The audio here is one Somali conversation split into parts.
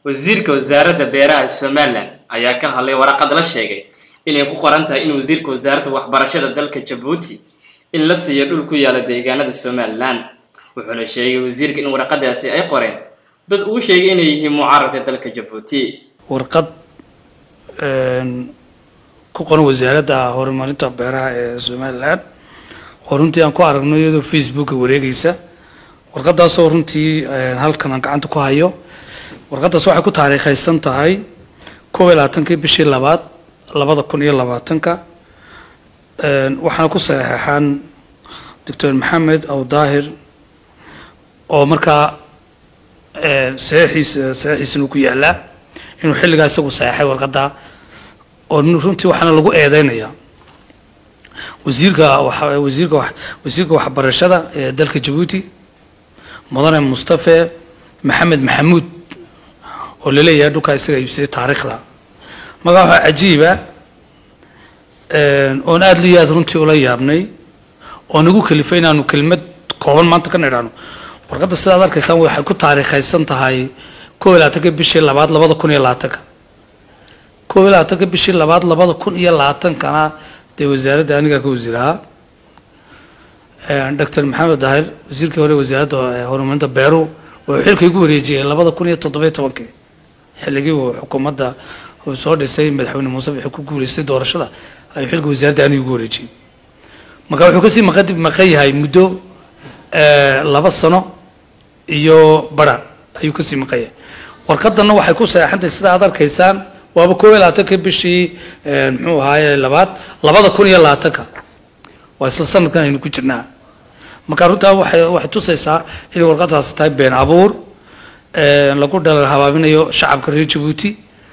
wasiirka wasaaradda beeraha somalilan ayaa ka hadlay waraqad la sheegay inay ku qoran tahay in wasiirka wasaaradda waxbarashada dalka jabuuti in la siiyo dhul ku yaala deegaanada somalilan wuxuuna sheegay wasiirka in waraqadaasi ay qoreen dad uu sheegay inay yihiin mucaaradka dalka jabuuti warqad ku qoran wasaaradda horumarinta beeraha ee somalilan oo runtii aan ku aragno iyadoo facebooka wareegaysa warqadaasoo runtii halkan aan gacanta ku hayo warqadaas waxay ku taariikhaysan tahay kob iyo labaatankii bishii labaad labada kun iyo labaatanka waxaana ku saxeexan doctor maxamed aw daahir oo markaa saxiixiisa saxiixiisana ku yaalaa inuu xilligaa isagu saxeexay warqadda oo runtii waxaana lagu eedeynayaa wasiirka wasiirka wasiirka waxbarashada ee dalka jabuuti mudane mustafe maxamed maxamuud oo laleeyahay dhulkaa isaga iibsaday taariikhda markaa waxaa cajiiba oon aada liyo aad runtii ula yaabnay oo nagu kalifay inaanu kelmad kooban maanta ka nidhaano warqadda sidaad arkaysaan waxay ku taariikhaysan tahay kob iyo labaatanka bishii labaad labada kun iyo labaatanka kob iyo labaatanka bishii labaad labada kun iyo labaatankana dee wasaaradda anigaa ka wasiirahaa doctor maxamed daahir wasiirkii hore wasaaradda horumarinta beeruhu wuxuu xilka igu wareejiyey labada kun iyo toddobiyo tobankii xilligii uu xukuumadda soo dhisay madaxweyne muuse wuxuu ku guuleystay doorashada ayuu xilka wasaaradda anigu igu wareejiyey marka wuxuu kasii maqan maqan yahay muddo laba sano iyo bara ayuu kasii maqan yahay warqadanna waxay ku saxeexantahay sida aad arkaysaan waaba kob iyo labaatanka bishii muxuu ahaaye labaad labada kun iyo labaatanka waa isla sanadkan aynu ku jirnaa marka runtaa waxay waxay tusaysaa inay warqadaasi tahay been abuur lagu dhalal habaabinayo shacabka reer jabuuti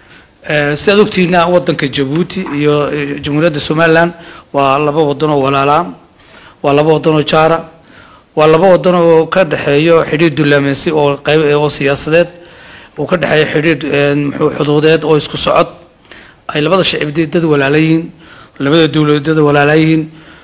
si aad ogtihiina wadanka jabuuti iyo jamhuuriyadda somalilan waa laba wadan oo walaalaa waa laba wadan oo jaara waa laba wadan oo ka dhexeeyo xidhiir dullaameysi oo qayb oo siyaasadeed uu ka dhexeeyo xidhiir muxuu xuduudeed oo isku socod ay labada shacibdeed dad walaalayihiin labada dowladeed walaalayihiin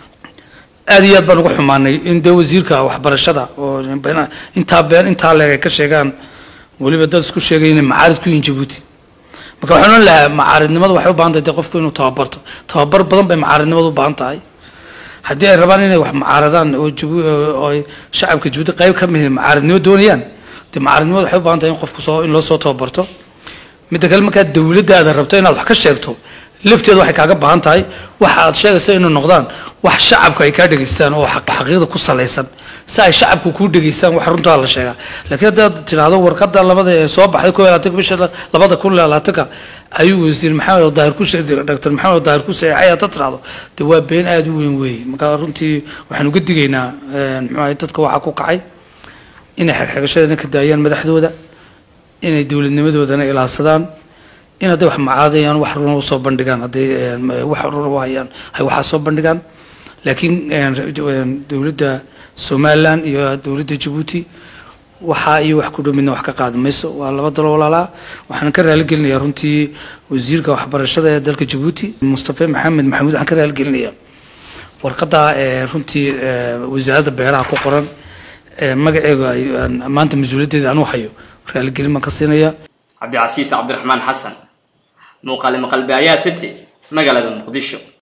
aad iyo aad baan uga xumaanay in dee wasiirka waxbarashada oo intaa been intaa leeg ay ka sheegaan weliba dad isku sheegay inay macaarid ku yihiin jabuuti marka waxaan ohan lahaa macaaridnimadu waxay u baahan tahay dee qofku inuu tababarto tababar badan bay macaaridnimadu u baahan tahay haddii ay rabaan inay wax macaaradaan oo jabu oo shacabka jabuuti qayb ka mid macaaridnimo doonayaan dee macaaridnimadu waxay u baahan tahay in qofku soo in loo soo tababarto midda kale markaa dowladdaada rabto inaad wax ka sheegto lafteeda waxay kaaga baahan tahay waxa aad sheegayso inay noqdaan wax shacabka ay kaa dhegaystaan oo xaqiiqda ku salaysan si ay shacabku kuu dhegaystaan wax runtaa la sheegaa laakiin haddaad tidhaahdo warqadda labada ee soo baxday kob iyo labaatanka bisha labada kun iyo labaatanka ayuu wasiir maxamed daahir ku doctor maxamed daahir ku saxeexay haddaad tidhaahdo dee waa been aada u weyn weeye marka runtii waxaan uga digaynaa muxuu ahay dadka waxaa ku kacay inay xagxagashadana ka daayaan madaxdooda inay dowladnimadoodana ilaadsadaan in hadday wax macaadayaan wax runa usoo bandhigaan hadday wax runa u hayaan hay waxaa soo bandhigaan laakiin dowladda somalilan iyo dowladda jabuuti waxaa iyo wax ku dhow midna wax ka qaadi mayso waa laba dalo walaalaa waxaan ka raaligelinayaa runtii wasiirka waxbarashada ee dalka jabuuti mustafe maxamed maxamuud waxaan ka raaligelinayaa warqadda runtii wasaaradda beeraha ku qoran magaceega maanta mas-uuliyaddeeda anuu hayo raaligelin baan ka siinaya cabdicasiis cabdiraxmaan xasan muuqaale maqalbe ayaa city magaalada muqdisho